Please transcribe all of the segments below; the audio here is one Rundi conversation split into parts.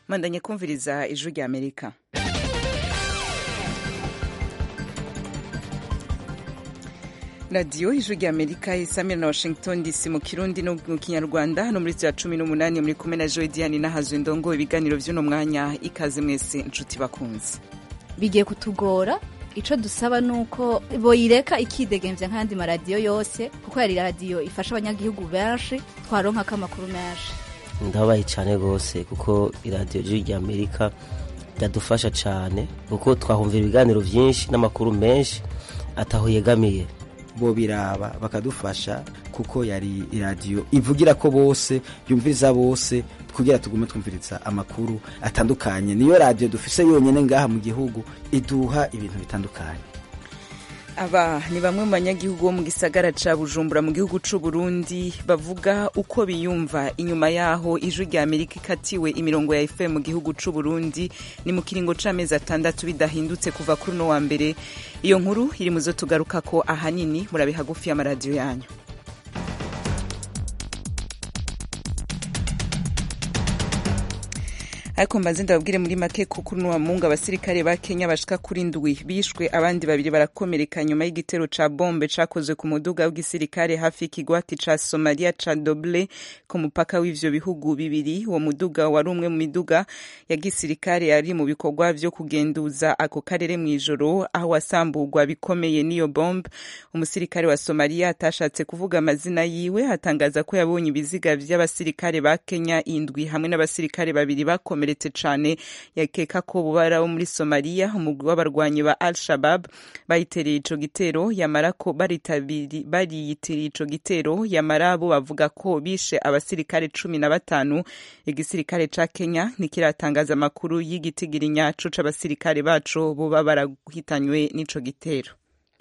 mwandanye kumviriza ijwi rya amerika radiyo ijwi rya amerika isamira na washington dc mu kirundi no mu kinyarwanda hano muri za cumi n'umunani muri kumwe na joy diane n'ahazwe ndongo ibiganiro by'uno mwanya ikaze mwese inshuti bakunze bigiye kutugora ico dusaba nuko boyireka ikidegemvya nk'ayandi maradiyo yose kuko yari radiyo ifasha abanyagihugu benshi twaronkako amakuru menshi ndababaye cyane rwose kuko iradiyo jwi rya amerika iradufasha cyane kuko twahumvira ibiganiro byinshi n'amakuru menshi ataho yegamiye bo biraba bakadufasha kuko yari iradiyo ivugira ko bose yumviriza bose kugira tugume twumviriza amakuru atandukanye niyo radiyo dufise yonyine ngaha mu gihugu iduha ibintu bitandukanye aba ni bamwe mu banyagihugu bo mu gisagara ca bujumbura mu gihugu c'u burundi bavuga uko biyumva inyuma yaho ijwi rya amerika ikatiwe imirongo ya fm mu gihugu c'u burundi ni mu kiringo c'amezi atandatu bidahindutse kuva kuri uno wa mbere iyo nkuru iri mu zo tugarukako ahanini murabe hagufi y'amaradiyo yanyu ariko mbanze ndababwire muri make ko kuri uno mungu abasirikare ba Kenya bashika kuri ndwi bishwe abandi babiri barakomereka nyuma y'igitero ca bombe cakozwe ku muduga w'igisirikare hafi y'ikigwati ca Somalia ca Doble ku mupaka w'ivyo bihugu bibiri uwo muduga wari umwe mu miduga ya gisirikare yari mu bikorwa vyo kugenduza ako karere mw'ijoro aho wasamburwa bikomeye n'iyo bombe umusirikare wa Somalia atashatse kuvuga amazina yiwe atangaza ko yabonye ibiziga vy'abasirikare ba Kenya indwi hamwe n'abasirikare babiri bakomereka bakomeretse cane yakeka ko bubara bo muri Somalia umugwi w'abarwanyi ba Al-Shabab bayitereye ico gitero yamara ko bariyiteriye ico gitero yamara bo bavuga ko bishe abasirikare cumi na batanu igisirikare ca Kenya ntikiratangaza amakuru y'igitigiri nyaco c'abasirikare baco boba barahitanywe n'ico gitero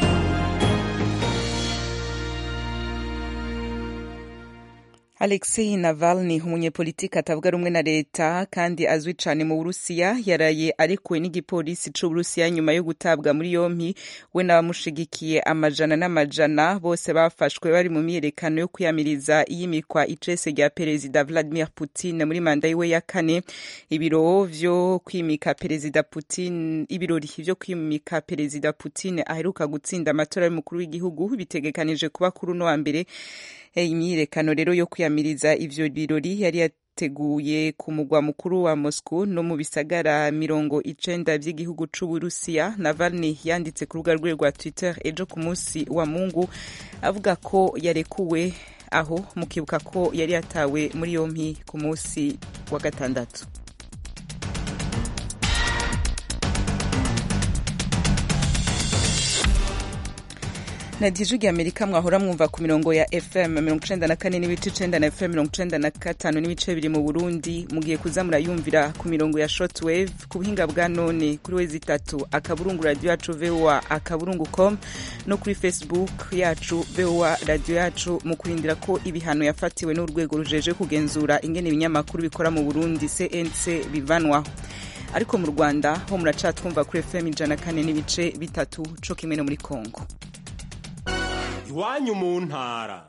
Alexei Navalny umunyepolitiki atavuga rumwe na leta kandi azwi cane mu Burusiya yaraye arekuwe n'igipolisi c'Uburusiya nyuma yo gutabwa muri yompi we n'abamushigikiye amajana n'amajana bose bafashwe bari mu myiyerekano yo kwiyamiriza iyimikwa icese rya perezida Vladimir Putin muri manda yiwe ya kane ibiro vyo kwimika perezida Putin ibirori vyo kwimika perezida Putin aheruka gutsinda amatora y'umukuru w'igihugu bitegekanije kuba kuri uno wa mbere imyiyerekano rero yo kwiyamiriza ivyo birori yari yateguye ku mugwa mukuru wa Moscow no mu bisagara mirongo icenda vy'igihugu c'Uburusiya Navalny yanditse ku rubuga rwe rwa Twitter ejo ku munsi wa Mungu avuga ko yarekuwe aho mukibuka ko yari yatawe muri yompi ku munsi wa gatandatu radiyo ijwi rya amerika mwahora mwumva ku mirongo ya fm mirongo icenda na kane n'ibice icenda na fm mirongo icenda na gatanu n'ibice bibiri mu burundi mugiye kuza murayumvira ku mirongo ya shortwave ku buhinga bwa none kuri wezi itatu akaburungu radiyo yacu voa akaburungu com no kuri facebook yacu voa radiyo yacu mu kurindira ko ibihano yafatiwe n'urwego rujeje kugenzura ingene ibinyamakuru bikora mu burundi cnc bivanwaho ariko mu rwanda ho muracatwumva kuri fm ijana na kane n'ibice bitatu co kimwe no muri congo iwanyu mu ntara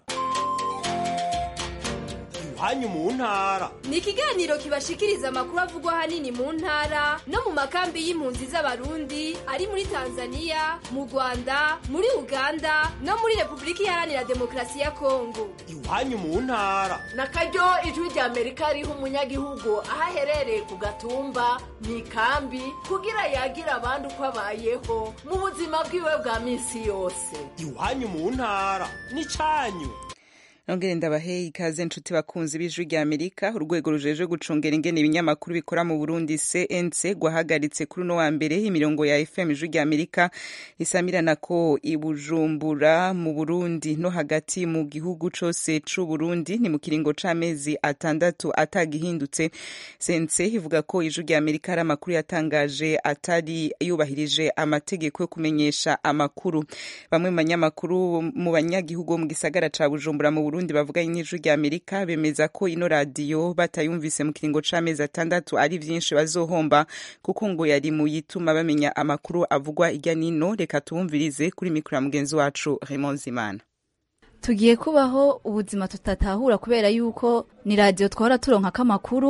iwanyu mu ntara ni ikiganiro kibashikiriza amakuru avugwa ahanini mu ntara no mu makambi y'impunzi z'abarundi ari muri tanzania mu rwanda muri uganda no muri repubulika iharanira demokarasi ya kongo iwanyu mu ntara na karyo ijwi rya amerika riha umunyagihugu aho aherereye ku gatumba mu ikambi kugira yagira abandi uko abayeho mu buzima bwiwe bwa minsi yose iwanyu mu ntara ni canyu nongere ndabahe ikaze nshuti bakunzi b'ijwi rya amerika urwego rujejwe gucungera ingene ibinyamakuru bikora mu burundi cnc gwahagaritse kuri uno wa mbere imirongo ya fm ijwi rya amerika isamirana ko ibujumbura mu burundi no hagati mu gihugu cose c'u burundi ni mu kiringo c'amezi atandatu atagihindutse cnc ivuga ko ijwi rya amerika hari amakuru yatangaje atari yubahirije amategeko yo kumenyesha amakuru bamwe mu banyamakuru mu banyagihugu bo mu gisagara ca bujumbura mu burundi bavuganye n'ijwi rya amerika bemeza ko ino radiyo batayumvise mu kiringo c'amezi atandatu ari vyinshi bazohomba kuko ngo yari mu yituma bamenya amakuru avugwa irya nino reka tuwumvirize kuri mikoro ya mugenzi wacu Raymond Zimana tugiye kubaho ubuzima tutatahura kubera yuko ni radiyo twahora turonkako amakuru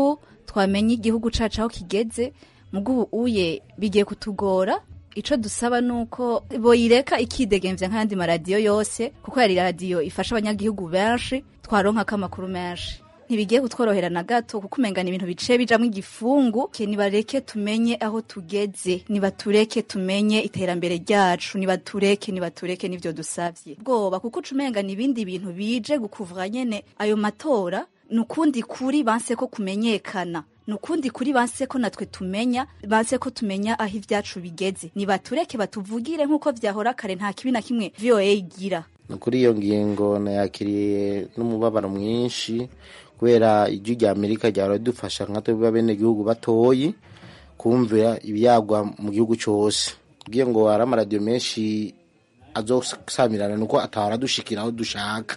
twamenya igihugu cacu aho kigeze mugo ubu uye bigiye kutugora ico dusaba nuko boyireka ikidegemvya nk'ayandi maradiyo yose kuko yari radiyo ifasha abanyagihugu benshi twaronkako amakuru menshi ntibigiye kutworohera na gato kuko umenga ni ibintu biciye bijamwo igifungu ke nibareke tumenye aho tugeze nibatureke tumenye iterambere ryacu nibatureke nibatureke nivyo dusavye bwoba kuko uca umenga ni ibindi bintu bije gukuvura nyene ayo matora ni ukundi kuri banse ko kumenyekana ni ukundi kuri banse ko natwe tumenya banse ko tumenya aho ivyacu bigeze nibatureke batuvugire nk'uko vyahora kare nta kibi na kimwe voa igira kuri iyo ngingo nayakiriye n'umubabaro mwinshi kubera ijwi rya amerika ryahora ridufasha nka twebwe bene gihugu batoyi kumvira ibyagwa mu gihugu cyose ubwiye ngo hari amaradiyo menshi azosamirana nuko atahora dushikira aho dushaka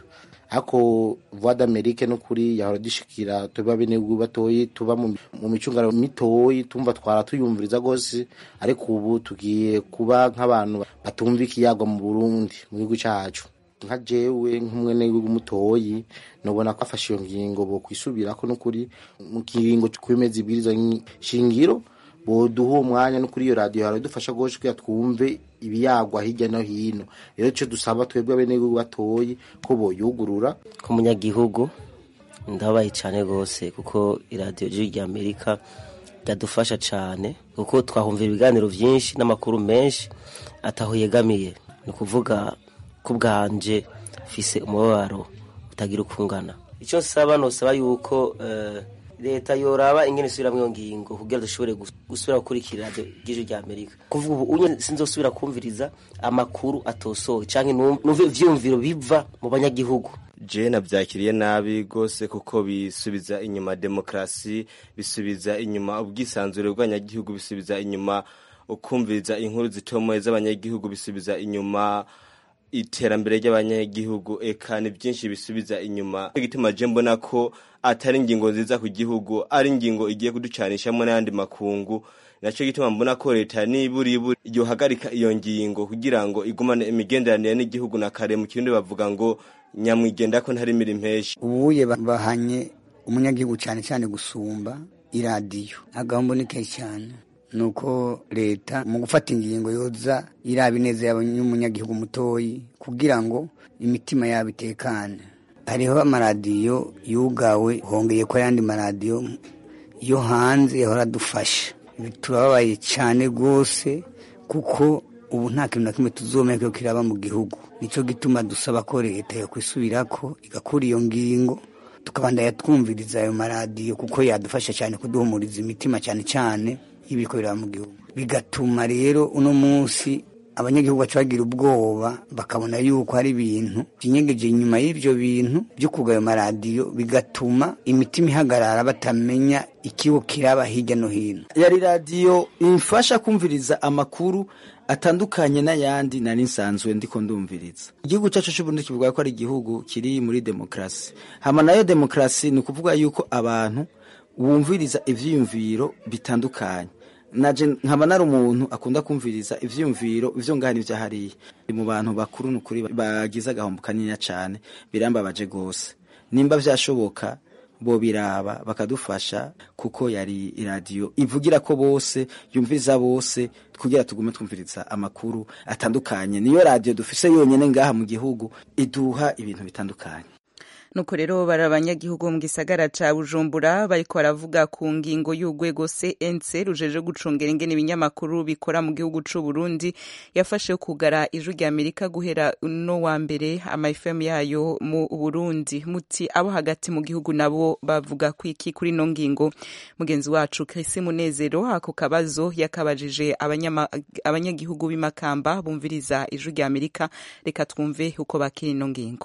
ariko voix d'amerique no kuri yahora dushikira twebwe bene gihugu batoyi tuba mu mu micungano mitoyi tumva twara tuyumviriza gose ariko ubu tugiye kuba nk'abantu batumva ikiyagwa mu burundi mu gihugu cyacu nka jewe nk'umwene w'umutoyi nobona ko afashe iyo ngingo bo kwisubirako n'ukuri mu kiringo kwemeza ibwiriza shingiro boduha uwo mwanya no kuri iyo radiyo yawe dufasha gose kugira twumve ibiyagwa hirya no hino rero ico dusaba twebwe bene batoyi ko boyugurura ku munyagihugu ndabaye cyane rwose kuko iradiyo jiri rya amerika ryadufasha cyane kuko twahumvira ibiganiro byinshi n'amakuru menshi ataho yegamiye ni ukuvuga ko bwanje fise umubabaro utagira ukungana icyo nsaba nosaba yuko eh, leta yoraba ingene isubiramwo iyo ngingo kugira dushobore gus- gusubira gukurikira radiyo ry'ijwi rya amerika kuvuga ubu unye sinzosubira kumviriza amakuru atosoye canke num- numve ivyiyumviro biva mu banyagihugu je navyakiriye nabi gose kuko bisubiza inyuma demokrasi bisubiza inyuma ubwisanzure bw'abanyagihugu bisubiza inyuma ukumviriza inkuru zitomoye z'abanyagihugu bisubiza inyuma iterambere ry'abanyagihugu eka ni byinshi bisubiza inyuma Nico gituma je mbona ko atari ingingo nziza ku gihugu ari ingingo igiye kuducanishamo n'ayandi makungu naco gituma mbona ko leta niburiburi yohagarika iyo ngingo kugira ngo igumane imigenderanire n'igihugu na kare mu kirundi bavuga ngo nyamwigenda ko ntari miri mpeshi ubuye ba- bahanye umunyagihugu cyane cyane gusumba iradiyo agahombo ni kenshi cyane ni uko leta mu gufata ingingo yoza iraba ineza y'umunyagihugu mutoyi kugira ngo imitima yabo itekane hariho amaradiyo yugawe hongeye ko ayandi maradiyo yo hanze yahora adufasha Ibi turababaye cyane rwose kuko ubu nta kintu na kimwe tuzomeka ko kiraba mu gihugu nicyo gituma dusaba ko leta yakwisubirako igakura iyo ngingo tukabandanya twumviriza ayo maradiyo kuko yadufasha cyane kuduhumuriza imitima cyane cyane y'ibiko biraba mu gihugu bigatuma rero uno munsi abanyagihugu baca bagira ubwoba bakabona yuko hari ibintu byinyegeje inyuma y'ibyo bintu byo kuga ayo maradiyo bigatuma imitima ihagarara batamenya ikibo kiraba hirya no hino yari radiyo imfasha kumviriza amakuru atandukanye n'ayandi nari nsanzwe ndiko ndumviriza igihugu cyacu cy'uburundi kivuga ko ari igihugu kiri muri demokarasi hama nayo demokarasi ni ukuvuga yuko abantu bumviriza ivyiyumviro bitandukanye naje nkaba nari umuntu akunda kumviriza ivyiyumviro ivyo ngaha n'ivyo hariya Ndi mu bantu bakuru nukuri bagize agahombo kanini cyane birambabaje gose nimba vyashoboka bo biraba bakadufasha kuko yari iradiyo ivugira ko bose yumviriza bose kugira tugume twumviriza amakuru atandukanye niyo radiyo dufise yonyene ngaha mu gihugu iduha ibintu bitandukanye nuko rero bari abanyagihugu mu gisagara ca bujumbura bariko baravuga ku ngingo y'urwego cnc rujeje gucungera ingene ibinyamakuru bikora mu gihugu c'u burundi yafashe kugara ijwi rya amerika guhera no wa mbere amafm yayo mu burundi muti abo hagati mu gihugu nabo bavuga kwiki kuri ino ngingo mugenzi wacu Chris munezero ako kabazo yakabajije abanyama- abanyagihugu b'imakamba bumviriza ijwi rya amerika reka twumve uko bakira ino ngingo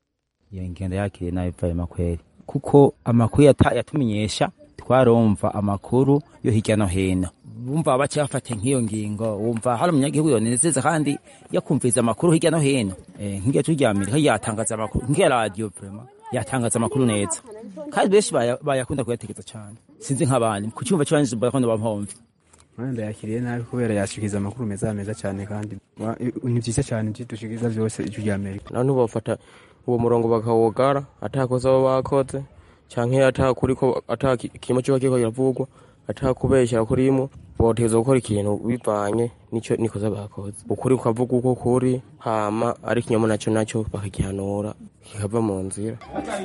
iyo ngendo yakiriye nabi vayema kweri kuko amakuru yata- yatumenyesha twarumva amakuru yo hirya no hino bumva baca bafata nk'iyo ngingo wumva hari umunyagihugu yonezeza kandi yakumviriza amakuru hirya no hino Eh, nk'irya cyo rya amerika yatangaza amakuru nk'iya radiyo vrema yatangaza amakuru neza kandi benshi baya- bayakunda kuyategeza cyane sinzi nk'abandi ku cyumva cy'abandi bakunda bampomve wenda yakiriye nabi kubera yashikiriza amakuru meza meza cyane kandi wa- ni byiza cyane ibyo dushikiriza byose ijwi rya amerika none bafata uwo murongo bakawugara atakoze abo bakoze canke atakuri ko atakimo kiba kiriko kiravugwa atakubeshyira kurimo botegeza gukora ikintu bivanye nico nikoza bakoze ukuri kukavuga uko kuri hama ari ikinyoma naco naco bakagihanura kikava mu nzira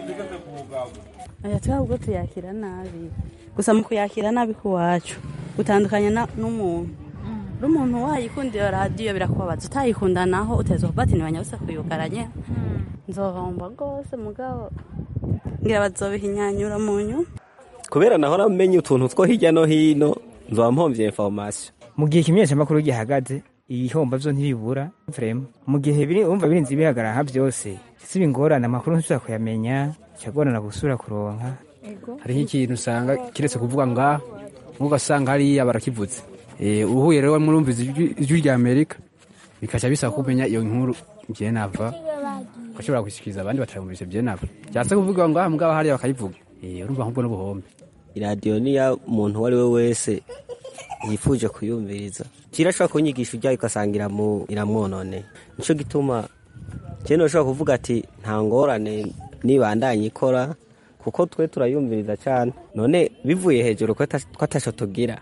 aya twabwo tuyakira nabi gusa mu kuyakira nabi kuwacu utandukanye n'umuntu n'umuntu wayikunda iyo radiyo birakubabaza utayikunda naho uteza kubati ntibanyabuse kuyugaranye nzohomba rwose mugabo ngira bazobihinyanyura mu nyuma kubera nahora menya utuntu two hirya no hino nzoba mpomvye information mu gihe ikimenyeshamakuru gihagaze ibihomba vyo ntibibura vrema mu gihe biri umva birinze bihagarara nka vyose si ingorane amakuru ntushobora kuyamenya cyagorana gusura kuronka hariho ikintu usanga kiretse kuvuga ngaha ugasanga hariya barakivutse uhuye rero murumviza ijwi rya amerika bikaca bisaba kumenya iyo nkuru byenava ugashobora gushyikiriza abandi batarumvise byenava byatse kuvuga ngaha mugabo hariya bakayivuga urumva nk'ubwo n'ubuhombe iradiyo niya muntu uwo ari we wese yifuje kuyumviriza kirashobora kunyigisha ujyayo ugasanga iramwononeye nicyo gituma cyane ushobora kuvuga ati nta ngorane nibandanye ikora kuko twe turayumviriza cyane none bivuye hejuru ko atasho tugira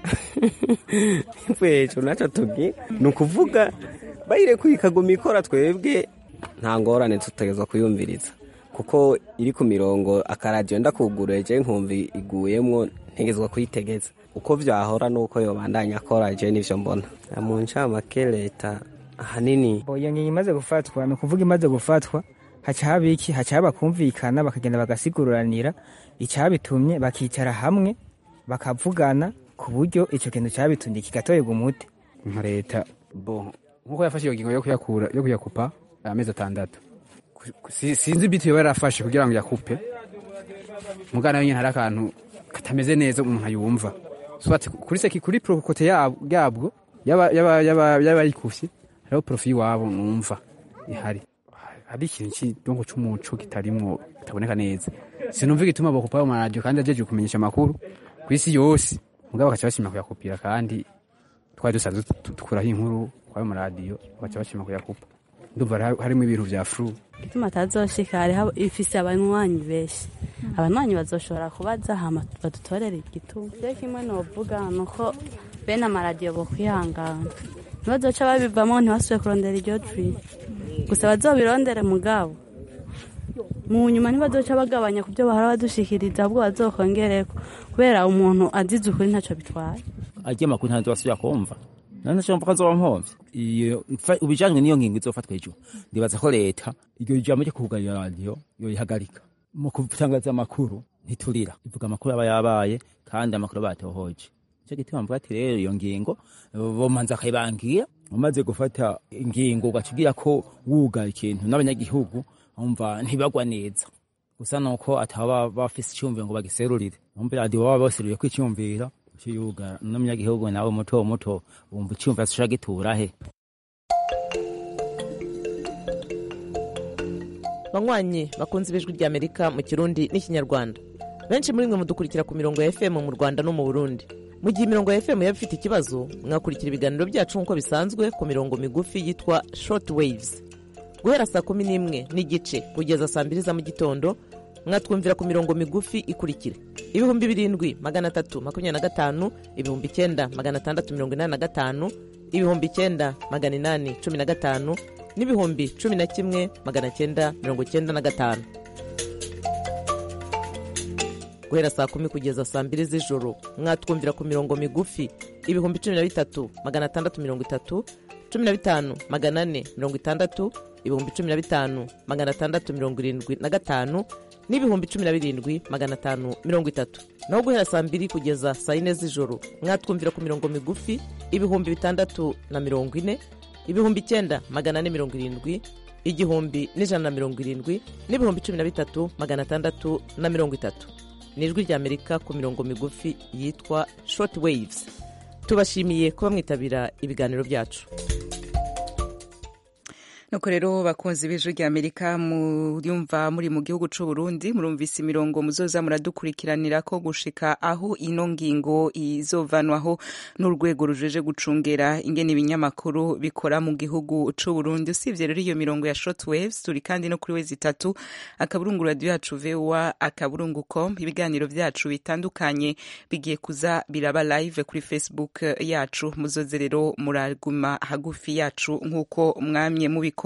bivuye hejuru ntacyo tugira ni ukuvuga bayirekuye ikaguma ikora twebwe nta ngorane tutegezwa kuyumviriza kuko iri ku mirongo akaradiyo ndakugureje nkumva iguyemwo ntegezwa kuyitegeza uko vyahora nuko yobandanya akora je nivyo mbona mu ncamake leta ahanini iyo ngingo imaze gufatwa ni ukuvuga imaze gufatwa haca haba iki haca haba kumvikana bakagenda bagasigururanira icyabitumye bakicara hamwe bakavugana ku buryo icyo kintu cyabitumye kigatorerwa umuti nka leta bo nkuko yafashe iyo ngingo yo kuyakura yo kuyakupa amezi atandatu sinzi ibiti yoba yarafashe kugira ngo yakupe mugana wenyine hari akantu katameze neza umuntu ayumva kuri seki kuri prokote yabwo y'abayikufye hariho profi y'iwabo numva ihari hari ikintu cy'idongo cy'umuco kitarimwo kitaboneka neza sinumva igituma bakupa mu maradiyo kandi ajeje kumenyesha amakuru ku isi yose mugabo bakaca bashima kuyakupira kandi twari dusanzwe dukuraho inkuru kwayo maradiyo bakaca bashima kuyakupa ndumva harimo ibintu vya furu igituma atazoshika hariho ifise abanywanyi benshi abanywanyi bazoshobora kubaza hama badutorere igituma rero kimwe novuga nuko bene amaradiyo bokwihangana ntibazoca babivamo ntibasubire kurondera iryo jwi gusa bazobirondere mugabo mu nyuma ntibazoca bagabanya ku byo bahora badushikiriza ahubwo bazokongereko kubera umuntu azize ukuri ntaco bitwaye arya makuru ntabwo basubira kumva none cyo mvuga nzoba mpomvye iyo ubijanywe n'iyo ngingo izofatwa ejo ndibaza ko leta iryo jambo ryo kugarira radiyo yoyihagarika mu gutangaza amakuru ntiturira ivuga amakuru aba yabaye kandi amakuru batohoje nicyo gituma mvuga ati rero iyo ngingo bomanza akayibangira umaze gufata ingingo ugacigira ko wuga ikintu n'abanyagihugu umva ntibagwa neza gusa nuko ataba bafise icyumviro ngo bagiserurire umva radiyo baba baseruye ko icyumviro ciyuga n'umunyagihugu nawe muto muto wumva icyumviro ashobora gitura he banywanyi bakunze ibijwi ry'amerika mu kirundi n'ikinyarwanda benshi muri mwe mudukurikira ku mirongo ya fm mu rwanda no mu burundi mu gihe imirongo ya fm yaba ifite ikibazo mwakurikira ibiganiro byacu nk'uko bisanzwe ku mirongo migufi yitwa short waves guhera saa kumi n'imwe n'igice kugeza saa mbiri za mu gitondo mwatwumvira ku mirongo migufi ikurikira ibihumbi birindwi magana atatu makumyabiri na gatanu ibihumbi icyenda magana atandatu mirongo inani na gatanu ibihumbi icyenda magana inani cumi na gatanu n'ibihumbi cumi na kimwe magana cyenda mirongo cyenda na gatanu guhera saa kumi kugeza saa mbiri z'ijoro mwatwumvira ku mirongo migufi ibihumbi cumi na bitatu magana atandatu mirongo itatu cumi na bitanu magana ane mirongo itandatu ibihumbi cumi na bitanu magana atandatu mirongo irindwi na gatanu n'ibihumbi cumi na birindwi magana atanu mirongo itatu naho guhera saa mbiri kugeza saa yine z'ijoro mwatwumvira ku mirongo migufi ibihumbi bitandatu na mirongo ine ibihumbi icyenda magana ane mirongo irindwi igihumbi n'ijana na mirongo irindwi n'ibihumbi cumi na bitatu magana atandatu na mirongo itatu ni ijwi ry'amerika ku mirongo migufi yitwa short waves tubashimiye kuba mwitabira ibiganiro byacu nuko rero bakunzi b'ijwi rya amerika murumva muri mu gihugu c'u burundi murumvise imirongo muzoza muradukurikiranira ko gushika aho ino ngingo izovanwaho n'urwego rujeje gucungera ingene ibinyamakuru bikora mu gihugu c'u burundi usibye rero iyo mirongo ya shortwaves turi kandi no kuri wezi itatu akaburungu radio yacu voa akaburungu com ibiganiro vyacu bitandukanye bigiye kuza biraba live kuri facebook yacu muzoze rero muraguma hagufi yacu nk'uko mwamye mubikora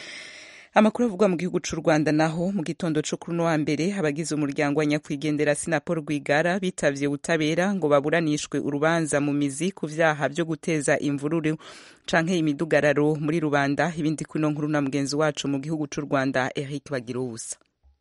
amakuru avugwa mu gihugu c'u rwanda naho mu gitondo co kuri uno wa mbere abagize umuryango wa nyakwigendera sinapol rwigara bitavye ubutabera ngo baburanishwe urubanza mu mizi ku vyaha vyo guteza imvururu canke imidugararo muri rubanda ibindi kuno nkuru na mugenzi wacu mu gihugu c'u rwanda eric bagira ubusa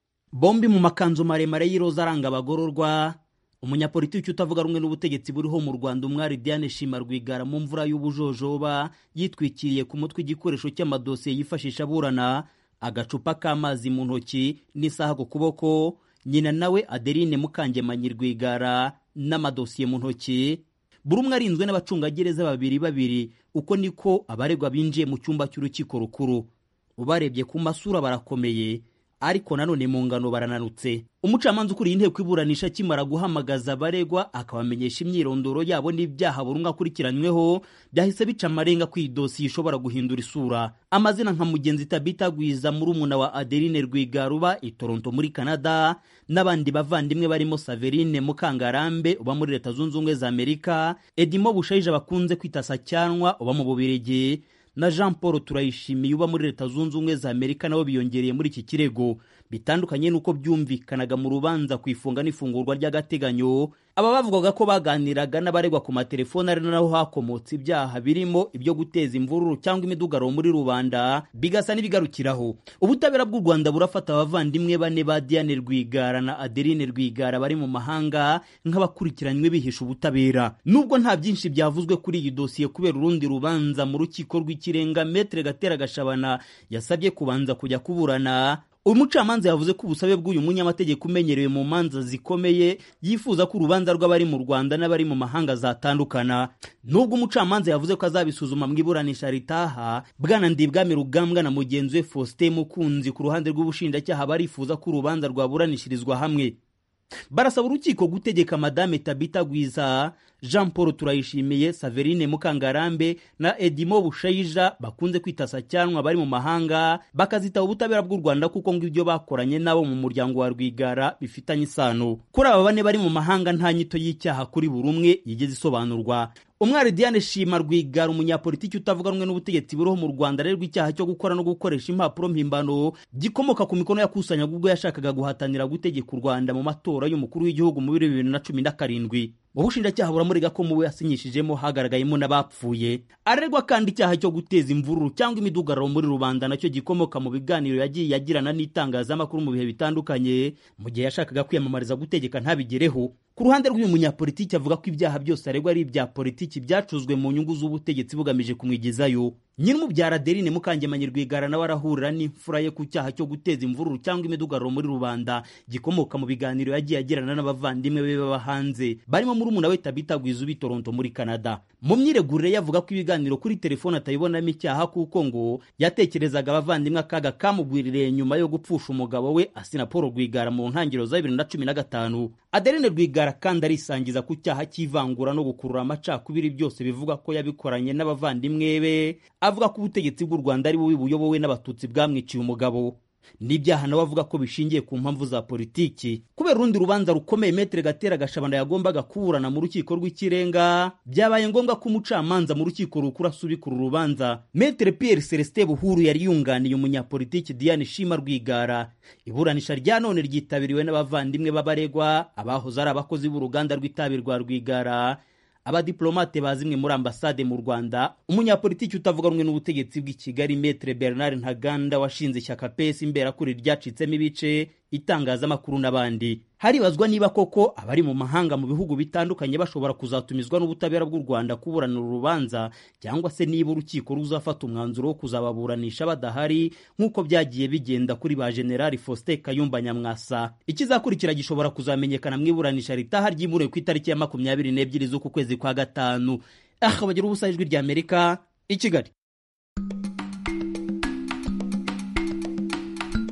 bombi mu makanzu maremare y'iroza aranga abagororwa umunyapolitiki utavuga rumwe n'ubutegetsi buriho mu rwanda umwari diane shima rwigara mu mvura y'ubujojoba yitwikiriye ku mutwe igikoresho cy'amadosiye yifashisha aburana agacupa k'amazi mu ntoki n'isaha ku kuboko nyina nawe adeline mukangemanyi rwigara n'amadosiye mu ntoki buri umwe arinzwe n'abacungagereza babiri babiri uko niko abaregwa binjiye mu cyumba cy'urukiko rukuru ubarebye ku masura barakomeye ariko nanone mu ngano barananutse umucamanza ukuriye inteko iburanisha akimara guhamagaza abaregwa akabamenyesha imyirondoro yabo n'ibyaha buri umwe akurikiranyweho byahise bica amarenga ko iyi dosiye ishobora guhindura isura amazina nka mugenzi tabita gwiza murumuna wa adeline rwigaruba i toronto muri canada n'abandi bavandimwe barimo saverine mukangarambe uba muri leta zunze ubumwe za amerika edimo bushayija bakunze kwita sacyanwa uba mu bubirigi na jean paul turayishimiye uba muri leta zunze ubumwe za amerika nabo biyongereye muri iki kirego bitandukanye n'uko byumvikanaga mu rubanza ku ifunga n'ifungurwa ry'agateganyo aba bavugaga ko baganiraga n'abaregwa ku matelefoni ari naho hakomotse ibyaha birimo ibyo guteza imvururu cyangwa imidugaro muri rubanda bigasa n'ibigarukiraho ubutabera bw'u rwanda burafata abavandimwe bane ba diane rwigara na adeline rwigara bari mu mahanga nk'abakurikiranywe bihisha ubutabera nubwo nta byinshi byavuzwe kuri iyi dosiye kubera urundi rubanza mu rukiko rw'ikirenga metere gatera gashabana yasabye kubanza kujya kuburana uyu mucamanza yavuze ko ubusabe bw'uyu munyamategeko umenyerewe mu manza zikomeye yifuza ko urubanza rw'abari mu rwanda n'abari mu mahanga zatandukana nubwo umucamanza yavuze ko azabisuzuma mu iburanisha ritaha bwana ndibwami rugambwa na mugenzi we faustin mukunzi ku ruhande rw'ubushinjacyaha barifuza ko urubanza rwaburanishirizwa hamwe barasaba urukiko gutegeka madame tabita gwiza jean paul turayishimiye saverine mukangarambe na edimo bushayija bakunze kwita sacyanwa bari mu mahanga bakazitaba ubutabera bw'u rwanda kuko ngo ibyo bakoranye nabo mu muryango wa rwigara bifitanye isano kuri aba bane bari mu mahanga nta nyito y'icyaha kuri buri umwe yigeze isobanurwa umwari diane shima rwigara umunyapolitiki utavuga rumwe n'ubutegetsi buriho mu rwanda arerwa icyaha cyo gukora no gukoresha impapuro mpimbano gikomoka ku mikono yakusanyaga ubwo yashakaga guhatanira gutegeka u rwanda mu matora y'umukuru w'igihugu mu bibiri bibiri na cumi na karindwi ubushinjacyaha buramurega ko mu bo yasinyishijemo hagaragayemo n'abapfuye arerwa kandi icyaha cyo guteza imvururu cyangwa imidugararo muri rubanda nacyo gikomoka mu biganiro yagiye yagirana n'itangazamakuru mu bihe bitandukanye mu gihe yashakaga kwiyamamariza gutegeka ntabigereho ku ruhande rw'uyu munyapolitiki avuga ko ibyaha byose aregwa ari ibya politiki byacuzwe mu nyungu z'ubutegetsi bugamije kumwigezayo nyir'umubyara adeline mukangemanyi rwigara nawe arahurira n'imfura ye ku cyaha cyo guteza imvururu cyangwa imidugararo muri rubanda gikomoka mu biganiro yagiye agirana n'abavandimwe be baba hanze barimo murumuna we tabita gwiza ubi toronto muri canada mu myiregurire yavuga ko ibiganiro kuri telefone atayibonamo icyaha kuko ngo yatekerezaga abavandimwe akaga kamugwiririye nyuma yo gupfusha umugabo we asina paul rwigara mu ntangiriro za bibiri na cumi na gatanu adeline rwigara kandi arisangiza ku cyaha cy'ivangura no gukurura amacakubiri byose bivuga ko yabikoranye n'abavandimwe be avuga ko ubutegetsi bw'u rwanda ari bubi buyobowe n'abatutsi bwamwiciye umugabo n'ibyaha nawe avuga ko bishingiye ku mpamvu za politiki kubera urundi rubanza rukomeye metere gatera gashabana yagombaga kuburana mu rukiko rw'ikirenga byabaye ngombwa ko umucamanza mu rukiko rukuru asubikura urubanza metere pierre celestin buhuru yari yunganiye umunyapolitiki diane shima rwigara iburanisha rya none ryitabiriwe n'abavandimwe b'abaregwa abahoze ari abakozi b'uruganda rw'itabi rwa rwigara abadiplomate ba zimwe muri ambasade mu rwanda umunyapolitiki utavuga rumwe n'ubutegetsi bw'i kigali metre bernard ntaganda washinze ishyaka pesi imberakuri ryacitsemo ibice itangazamakuru n'abandi haribazwa niba koko abari mu mahanga mu bihugu bitandukanye bashobora kuzatumizwa n'ubutabera bw'u rwanda kuburanira urubanza cyangwa se niba urukiko ruzafata umwanzuro wo kuzababuranisha badahari nk'uko byagiye bigenda kuri ba generali faustin kayumba nyamwasa ikizakurikira gishobora kuzamenyekana mu iburanisha ritaha ryimuriwe ku itariki ya makumyabiri n'ebyiri z'uku kwezi kwa gatanu aha bagira ubusa ijwi ry'amerika i kigali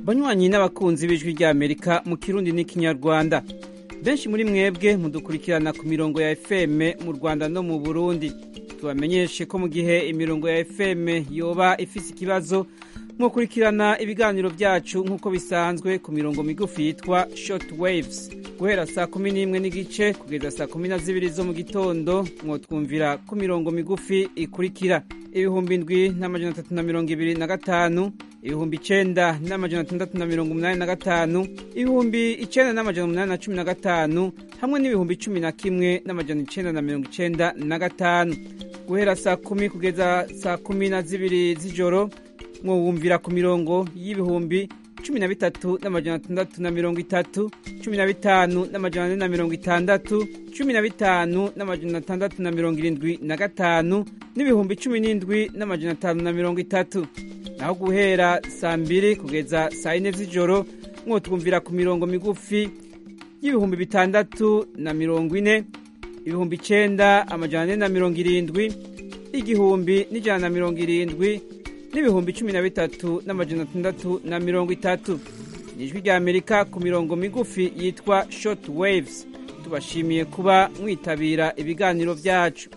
banywanyi n'abakunzi b'ijwi ry'amerika mu kirundi n'ikinyarwanda benshi muri mwebwe mudukurikirana ku mirongo ya fm mu rwanda no mu burundi tubamenyeshe ko mu gihe imirongo ya fm yoba ifise ikibazo mukurikirana ibiganiro byacu nk'uko bisanzwe ku mirongo migufi yitwa short waves guhera saa kumi n'imwe n'igice kugeza saa kumi na zibiri zo mu gitondo mwotwumvira ku mirongo migufi ikurikira ibihumbi ndwi n'amajana atatu na mirongo ibiri na gatanu ibihumbi icenda n'amajana atandatu na mirongo umunani na gatanu ibihumbi icenda n'amajana umunani na cumi na gatanu hamwe n'ibihumbi cumi na kimwe n'amajana icenda na mirongo icenda na gatanu guhera saa kumi kugeza saa kumi na zibiri z'ijoro mwumvira ku mirongo y'ibihumbi cumi na bitatu n'amajana atandatu na mirongo itatu cumi na bitanu n'amajana ane na mirongo itandatu cumi na bitanu n'amajana atandatu na mirongo irindwi na gatanu n'ibihumbi cumi n'indwi n'amajana atanu na mirongo itatu naho guhera saa mbiri kugeza saa yine z'ijoro mwotwumvira ku mirongo migufi y'ibihumbi bitandatu na mirongo ine ibihumbi icenda amajana ane na mirongo irindwi igihumbi n'ijana na mirongo irindwi n'ibihumbi cumi na bitatu n'amajana atandatu na mirongo itatu ni ijwi rya amerika ku mirongo migufi yitwa short waves tubashimiye kuba mwitabira ibiganiro byacu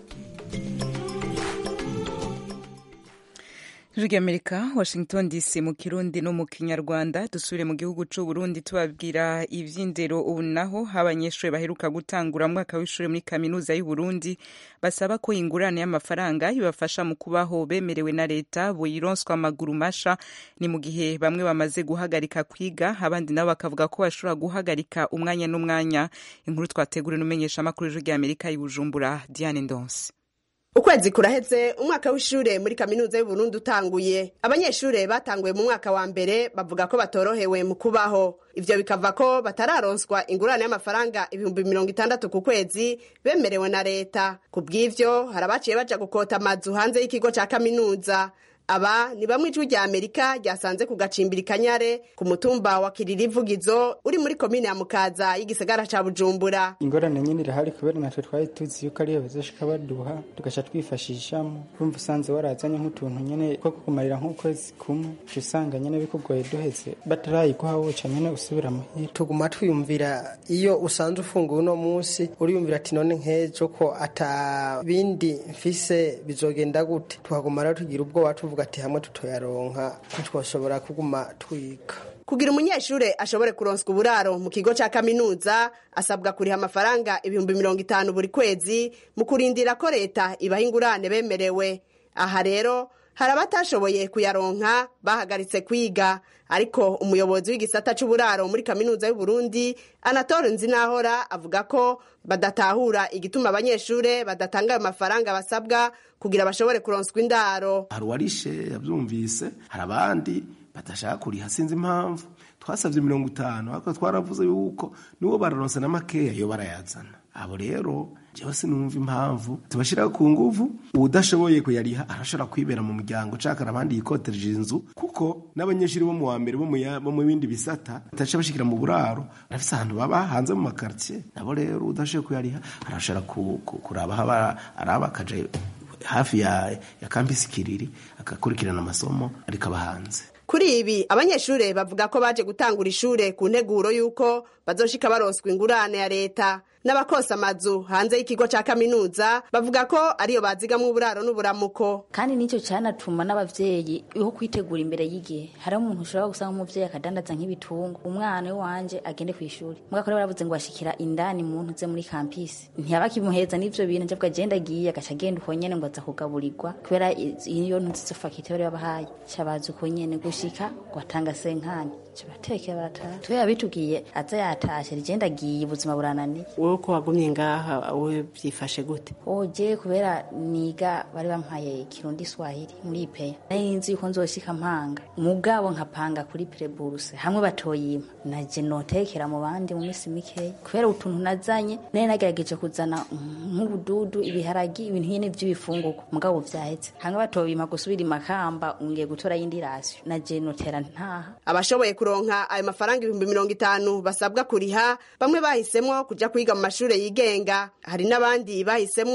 ijwi ry'amerika washington dc mu kirundi no mu kinyarwanda dusubire mu gihugu cy'u burundi tubabwira iby'indero ubu naho abanyeshuri baheruka gutangura mwaka w'ishuri muri kaminuza y'u burundi basaba ko ingurane y'amafaranga ibafasha mu kubaho bemerewe na leta buyironswa amaguru masha ni mu gihe bamwe bamaze guhagarika kwiga abandi nabo bakavuga ko bashobora guhagarika umwanya n'umwanya inkuru twateguriwe n'umenyeshamakuru y'ijwi ry'amerika y'ubujumbura diane ndonse ukwezi kuraheze umwaka w'ishure muri kaminuza y'uburundi utanguye abanyeshure batanguye mu mwaka wa mbere bavuga ko batorohewe mu kubaho ivyo bikava ko batararonswa ingurane y'amafaranga ibihumbi mirongo itandatu ku kwezi bemerewe na leta ku bw'ivyo hari abaciye baja gukota amazu hanze y'ikigo ca kaminuza aba ni bamwe ijwi rya amerika ryasanze ku gacimbiri kanyare ku mutumba wa kiririvugizo uri muri komine ya mukaza y'igisagara ca bujumbura ingorane nyine irahari kubera natwe twari tuzi yuko ariyo bazoshika baduha tugaca twifashishamo kumva usanze warazanye nk'utuntu nyene two kukumarira nk'ukwezi kumwe uca usanga nyene bikugoye duheze batarayiguha woca nyene usubira muhira tuguma twiyumvira iyo usanze ufunguye uno munsi uriyumvira ati none nk'ejo ko ata bindi mfise bizogenda gute tuhaguma rero tugira ubwoba tuvuga ati hamwe tutoyaronka ntitwashobora kuguma twiga kugira umunyeshure ashobore kuronswa uburaro mu kigo ca kaminuza asabwa kuriha amafaranga ibihumbi mirongo itanu buri kwezi mu kurindira ko leta ibaha ingurane bemerewe aha rero hari abatashoboye kuyaronka bahagaritse kwiga ariko umuyobozi w'igisata c'uburaro muri kaminuza y'uburundi anatole nzinahora avuga ko badatahura igituma abanyeshure badatanga ayo mafaranga basabwa kugira bashobore kuronswa indaro hari uwarishe yavyumvise hari abandi badashaka kuriha sinzi impamvu twasavye mirongo itanu ariko twaravuze yuko niwo bararonse na makeya yo barayazana abo rero jewe sinumva impamvu tubashiraho ku nguvu uwudashoboye kuyariha arashobora kwibera mu muryango cakara abandi yikotereje inzu kuko n'abanyeshuri bo mu wa mbere bo mu ya- bo mu bindi bisata bataca bashikira mu buraro barafise ahantu baba hanze mu makartier nabo rero udashoboye kuyariha arashobora ku- ku- kuraba aho aba- araba akaja hafi ya, ya kampisi kiriri agakurikirana amasomo ariko aba hanze kuri ibi abanyeshure bavuga ko baje gutangura ishure ku nteguro y'uko bazoshika baronswa ingurane ya leta n'abakosa amazu hanze y'ikigo ca kaminuza bavuga ko ariyo bazigamwo uburaro n'uburamuko kandi nicyo cyanatuma n'abavyeyi ho kwitegura imbere y'igihe hariho umuntu ushobora gusanga umuvyeyi akadandaza nk'ibitungo umwana wanje agende ku ishuri mugako rero baravuze ngo bashikira indani muntu ze muri kampisi ntiyaba kimuheza n'ivyo bintu nje agenda agiye agaca agenda uko nyene ngo aza kugaburirwa kubera iyo ntuzi izo fakite bari babahaye cabaza uko nyene gushika ngo atanga senkanya batekera barataha tubera bitubwiye aza yatashe rigenda agiye ubuzima burananiye wowe ko wagumye ngaha wowe byifashe gute oje kubera niga bari bampaye kirundi swahili muri ipeya nari nzi yuko nzoshika mpanga mugabo nkapanga kuri preburse hamwe batoyima naje notekera mu bandi mu minsi mikeya kubera utuntu nazanye nari nagerageje kuzana nk'ubududu ibiharagi ibintu nyene vy'ibifungurwa mugabo vyahetse hamwe batoyima gusubira imakamba ngiye gutora yindi rasiyo naje notera ntaha abashoboye kuronka ayo mafaranga ibihumbi mirongo itanu basabwa kuriha bamwe bahisemwo kuja kwiga mu mashure yigenga hari n'abandi bahisemwo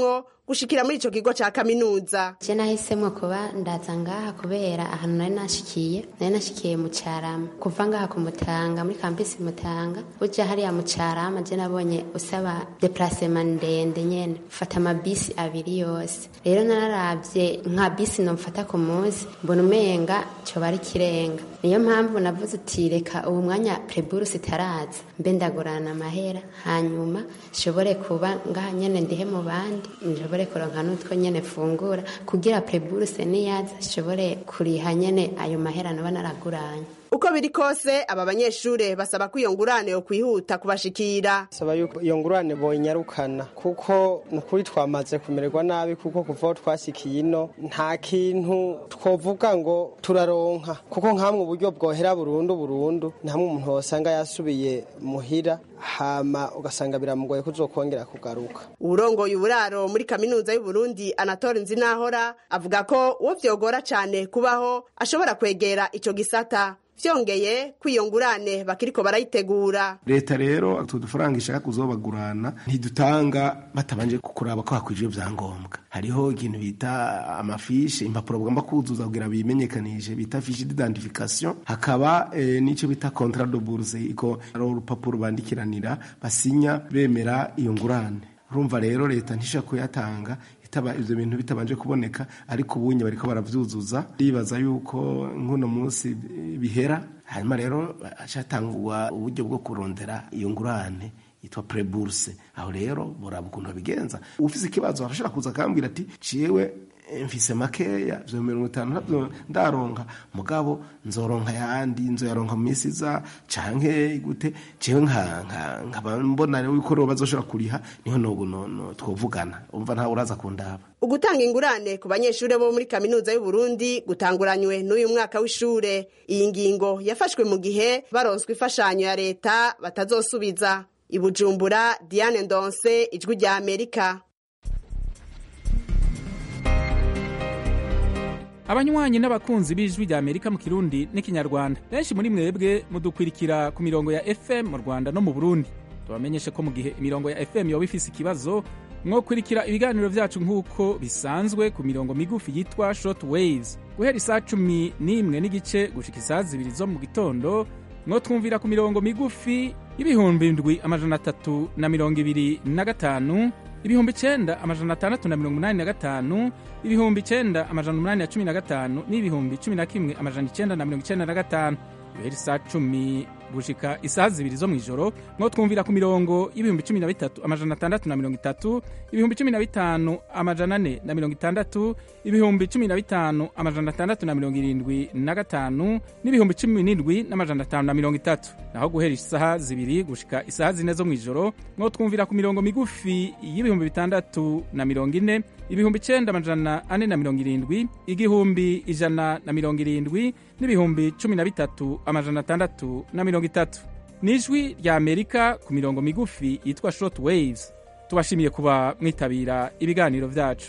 gushikira muri ico kigo ca kaminuza je nahisemo kuba ndaza ngaha kubera ahantu nari nashikiye nari nashikiye mu carama kuva ngaha ku mutanga muri kampisi mutanga uja hariya mu carama je nabonye usaba deplacement ndende nyene ufata amabisi abiri yose rero nararavye nka bisi nomfata ku munsi mbona umenga coba ari kirenga niyo mpamvu navuze uti reka ubu mwanya preburus itaraza mbe ndagurana amahera hanyuma nshobore kuba ngaha nyene ndihe mu bandi nshobore kuronka n'utwo nyene fungura kugira preburuse niyaza nshobore kuriha nyene ayo mahera naba naraguranye uko biri kose aba banyeshure basaba ko iyo ngurane yo kwihuta kubashikira saba yuko iyo ngurane boyinyarukana kuko nukuri twamaze kumererwa nabi kuko kuva aho twasikiye ino nta kintu twovuga ngo turaronka kuko nkamwe uburyo bwohera burundu burundu ni hamwe umuntu wosanga yasubiye muhira hama ugasanga biramugoye kuzokongera kugaruka uwurongoye uburaro muri kaminuza y'uburundi anatole nzinahora avuga ko uwo vyogora cane kubaho ashobora kwegera ico gisata vyongeye ko iyo ngurane bakiriko barayitegura leta rero utu dufaranga ishaka kuzobagurana ntidutanga batabanje kuraba ko hakwije ibyangombwa hariho ikintu bita amafishe impapuro bagomba kuzuza kugira bimenyekanishe bita fiche d'identification hakaba eh, n'icyo bita contrat de bourse iko ari urupapuro bandikiranira basinya bemera iyo ngurane urumva rero leta ntishobora kuyatanga itaba ivyo bintu bitabanje kuboneka ariko ubunye bariko baravyuzuza ndibaza yuko nk'uno munsi bihera hanyuma rero acatangwa uburyo bwo kurondera iyo ngurane yitwa preburse aho rero boraba ukuntu babigenza ufise ikibazo arashobora kuza akambwira ati ciwe mfise makeya vyo mirongo itanu navyo ndaronka mugabo nzoronka yandi nzoyaronka mu minsi iza canke gute jewe nkaba mbona rero yuko rero bazoshobora kuriha niho nobu twovugana umva ntawe uraza kundaba ugutanga ingurane ku banyeshure bo muri kaminuza y'uburundi gutanguranywe n'uyu mwaka w'ishure iyi ngingo yafashwe mu gihe baronswa imfashanyo ya leta batazosubiza ibujumbura diane ndonse ijwi rya amerika abanywanyi n'abakunzi b'ijwi rya amerika mu kirundi n'ikinyarwanda benshi muri mwebwe mudukwirikira ku mirongo ya fm mu rwanda no mu burundi tubamenyeshe ko mu gihe imirongo ya fm yoba ifise ikibazo mwokurikira ibiganiro vyacu nk'uko bisanzwe ku mirongo migufi yitwa short waves guhera isaa cumi n'imwe n'igice gushika isaa zibiri zo mu gitondo mwotwumvira ku mirongo migufi y'ibihumbi ndwi amajana atatu na mirongo ibiri na gatanu ibihumbi icenda amajana atandatu na mirongo umunani na gatanu ibihumbi icenda amajana umunani na cumi na gatanu n'ibihumbi cumi na kimwe amajana icenda na mirongo icenda na gatanu guhera isaa cumi gushika isaha zibiri zo mw'ijoro mwo twumvira ku mirongo y'ibihumbi cumi na bitatu amajana atandatu na mirongo itatu ibihumbi cumi na bitanu amajana ane na mirongo itandatu ibihumbi cumi na bitanu amajana atandatu na mirongo irindwi na gatanu n'ibihumbi cumi n'indwi n'amajana atanu na mirongo itatu naho guhera isaha zibiri gushika isaha zine zo mw'ijoro mwo twumvira ku mirongo migufi y'ibihumbi bitandatu na mirongo ine ibihumbi icenda amajana ane na mirongo irindwi igihumbi ijana na mirongo irindwi n'ibihumbi cumi na bitatu amajana atandatu na mirongo itatu ni ijwi rya amerika ku mirongo migufi yitwa short waves tubashimiye kuba mwitabira ibiganiro vyacu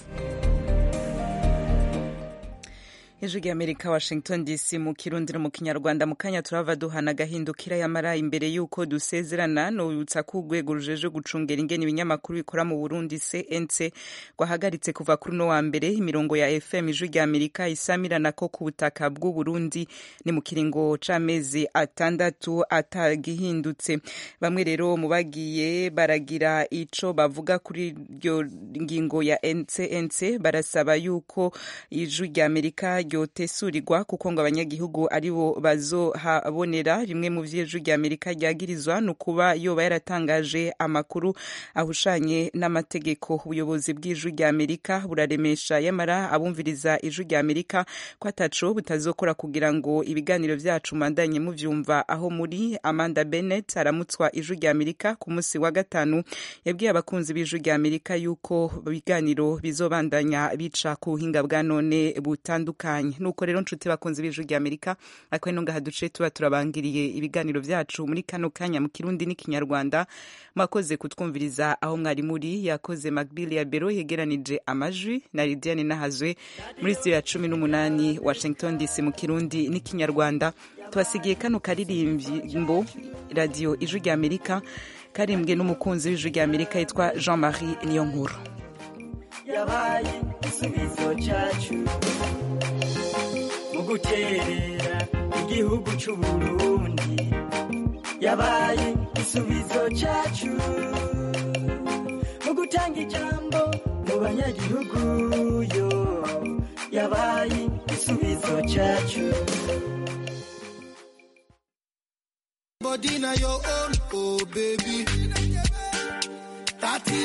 ijwi rya amerika washington dc mu kirundi no mu kinyarwanda mu kanya turava duhana agahindukira yamara imbere y'uko dusezerana nubutsa ko urwego rujeje gucungera ingene ibinyamakuru bikora mu burundi cnc rwahagaritse kuva kuri uno wa mbere imirongo ya fm ijwi rya amerika isamirana ko ku butaka bw'uburundi ni mu kiringo c'amezi atandatu atagihindutse bamwe rero mu bagiye baragira ico bavuga kuri iryo ngingo ya cnc barasaba yuko ijwi rya amerika ryotesurirwa kuko ngo abanyagihugu aribo bazohabonera rimwe mu vy'ijwi rya amerika ryagirizwa ni ukuba yoba yaratangaje amakuru ahushanye n'amategeko ubuyobozi bw'ijwi rya amerika buraremesha yamara abumviriza ijwi rya amerika ko ataco butazokora kugira ngo ibiganiro vyacu mandanye muvyumva aho muri amanda bennett aramutswa ijwi rya amerika ku munsi wa gatanu yabwiye abakunzi b'ijwi rya amerika yuko ibiganiro bizobandanya bica ku buhinga bwa none butandukanye nuko rero nshuti bakunze b'ijwi rya amerika ariko ino ngaha duce tuba turabangiriye ibiganiro vyacu muri kano kanya mu kirundi n'ikinyarwanda mwakoze kutwumviriza aho mwari muri yakoze macbill ya bero yegeranije amajwi na lidiane nahazwe muri studio ya cumi n'umunani washington dc mu kirundi n'ikinyarwanda tubasigiye kano karirimbo radiyo ijwi rya amerika karimbwe n'umukunzi w'ijwi rya amerika yitwa jean marie niyonkuru yabaye igisubizo cyacu mu guterera igihugu c'uburundi yabaye igisubizo cyacu mu gutanga ijambo mu banyagihugu yo yabaye igisubizo cyacu Body na your own, oh baby. That